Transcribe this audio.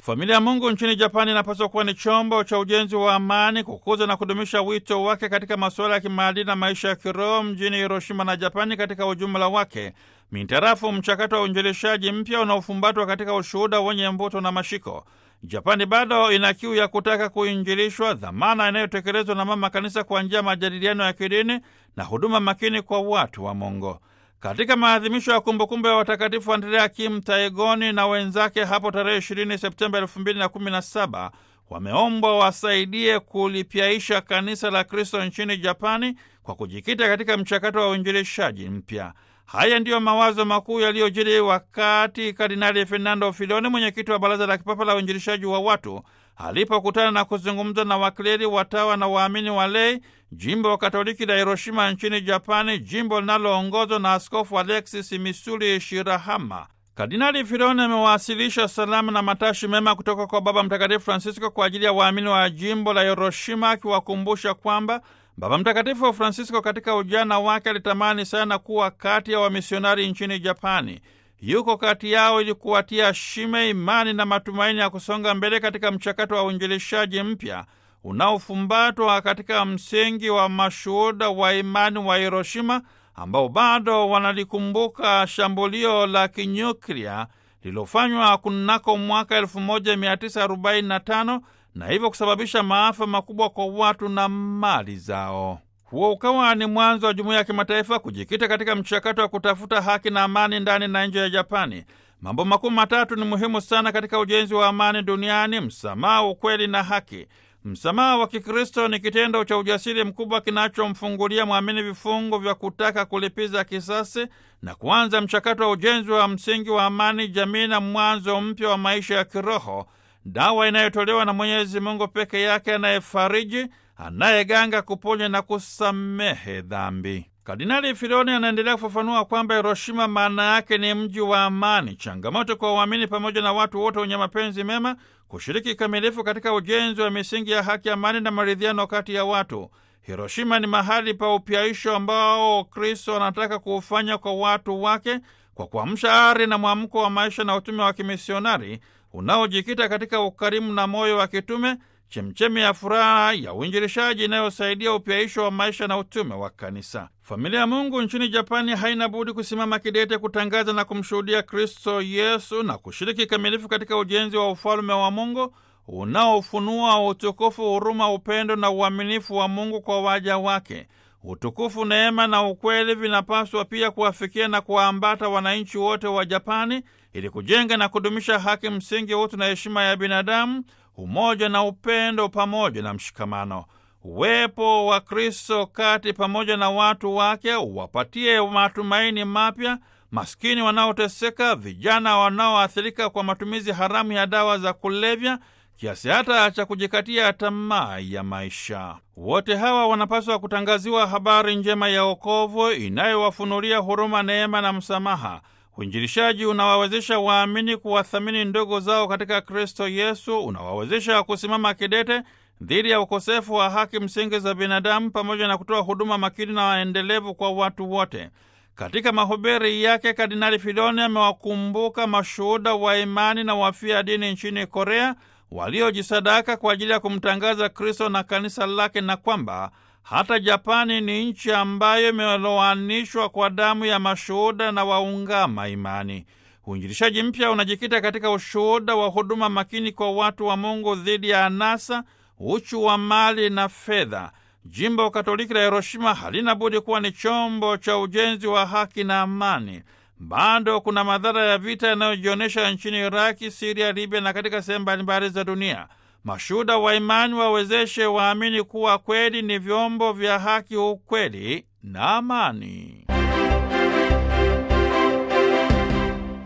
Familia ya Mungu nchini Japani inapaswa kuwa ni chombo cha ujenzi wa amani, kukuza na kudumisha wito wake katika masuala ya kimaadili na maisha ya kiroho mjini Hiroshima na Japani katika ujumla wake, mintarafu mchakato wa uinjilishaji mpya unaofumbatwa katika ushuhuda wenye mvuto na mashiko. Japani bado ina kiu ya kutaka kuinjilishwa, dhamana inayotekelezwa na Mama Kanisa kwa njia ya majadiliano ya kidini na huduma makini kwa watu wa Mungu. Katika maadhimisho ya kumbukumbu ya watakatifu Andrea Kim Taegoni na wenzake hapo tarehe 20 Septemba 2017 wameombwa wasaidie kulipyaisha kanisa la Kristo nchini Japani kwa kujikita katika mchakato wa uinjilishaji mpya. Haya ndiyo mawazo makuu yaliyojiri wakati Kardinali Fernando Filoni, mwenyekiti wa Baraza la Kipapa la Uinjilishaji wa Watu, alipokutana na kuzungumza na wakleri, watawa na waamini wa lei jimbo wa Katoliki la Hiroshima nchini Japani, jimbo linaloongozwa na Askofu Alexis Misuli Shirahama. Kardinali Filoni amewasilisha salamu na matashi mema kutoka kwa Baba Mtakatifu Francisco kwa ajili ya waamini wa jimbo la Hiroshima, akiwakumbusha kwamba Baba Mtakatifu Francisco katika ujana wake alitamani sana kuwa kati ya wamisionari nchini Japani. Yuko kati yao ili kuwatia shime, imani na matumaini ya kusonga mbele katika mchakato wa uinjilishaji mpya unaofumbatwa katika msingi wa mashuhuda wa imani wa Hiroshima ambao bado wanalikumbuka shambulio la kinyuklia lililofanywa kunako mwaka 1945 na hivyo kusababisha maafa makubwa kwa watu na mali zao. Huo ukawa ni mwanzo wa jumuiya ya kimataifa kujikita katika mchakato wa kutafuta haki na amani ndani na nje ya Japani. Mambo makuu matatu ni muhimu sana katika ujenzi wa amani duniani: msamaha, ukweli na haki. Msamaha wa Kikristo ni kitendo cha ujasiri mkubwa kinachomfungulia mwamini vifungo vya kutaka kulipiza kisasi na kuanza mchakato wa ujenzi wa msingi wa amani jamii na mwanzo mpya wa maisha ya kiroho, dawa inayotolewa na Mwenyezi Mungu peke yake, anayefariji, anayeganga, kuponya na kusamehe dhambi. Kardinali Filoni anaendelea kufafanua kwamba Hiroshima maana yake ni mji wa amani, changamoto kwa waamini pamoja na watu wote wenye mapenzi mema kushiriki kikamilifu katika ujenzi wa misingi ya haki, amani na maridhiano kati ya watu. Hiroshima ni mahali pa upyaisho ambao Kristo anataka kuufanya kwa watu wake kwa kuamsha ari na mwamko wa maisha na utume wa kimisionari unaojikita katika ukarimu na moyo wa kitume, chemchemi ya furaha ya uinjilishaji inayosaidia upyaisho wa maisha na utume wa kanisa. Familia ya Mungu nchini Japani haina budi kusimama kidete kutangaza na kumshuhudia Kristo Yesu na kushiriki kikamilifu katika ujenzi wa ufalme wa Mungu unaofunua utukufu, huruma, upendo na uaminifu wa Mungu kwa waja wake. Utukufu, neema na ukweli vinapaswa pia kuwafikia na kuwaambata wananchi wote wa Japani ili kujenga na kudumisha haki msingi, utu na heshima ya binadamu, umoja na upendo pamoja na mshikamano. Uwepo wa Kristo kati pamoja na watu wake uwapatie matumaini mapya maskini wanaoteseka, vijana wanaoathirika kwa matumizi haramu ya dawa za kulevya kiasi hata cha kujikatia tamaa ya maisha. Wote hawa wanapaswa kutangaziwa habari njema ya wokovu inayowafunulia huruma, neema na msamaha. Uinjilishaji unawawezesha waamini kuwathamini ndugu zao katika Kristo Yesu, unawawezesha kusimama kidete dhidi ya ukosefu wa haki msingi za binadamu, pamoja na kutoa huduma makini na waendelevu kwa watu wote. Katika mahubiri yake, Kardinali Filoni amewakumbuka mashuhuda wa imani na wafia dini nchini Korea waliojisadaka kwa ajili ya kumtangaza Kristo na kanisa lake, na kwamba hata Japani ni nchi ambayo imelowanishwa kwa damu ya mashuhuda na waungama imani. Uinjilishaji mpya unajikita katika ushuhuda wa huduma makini kwa watu wa Mungu dhidi ya anasa, uchu wa mali na fedha. Jimbo Katoliki la Hiroshima halina budi kuwa ni chombo cha ujenzi wa haki na amani. Bado kuna madhara ya vita yanayojionyesha nchini Iraki, Siria, Libya na katika sehemu mbalimbali za dunia. Mashuhuda wa imani wawezeshe waamini kuwa kweli ni vyombo vya haki, ukweli na amani.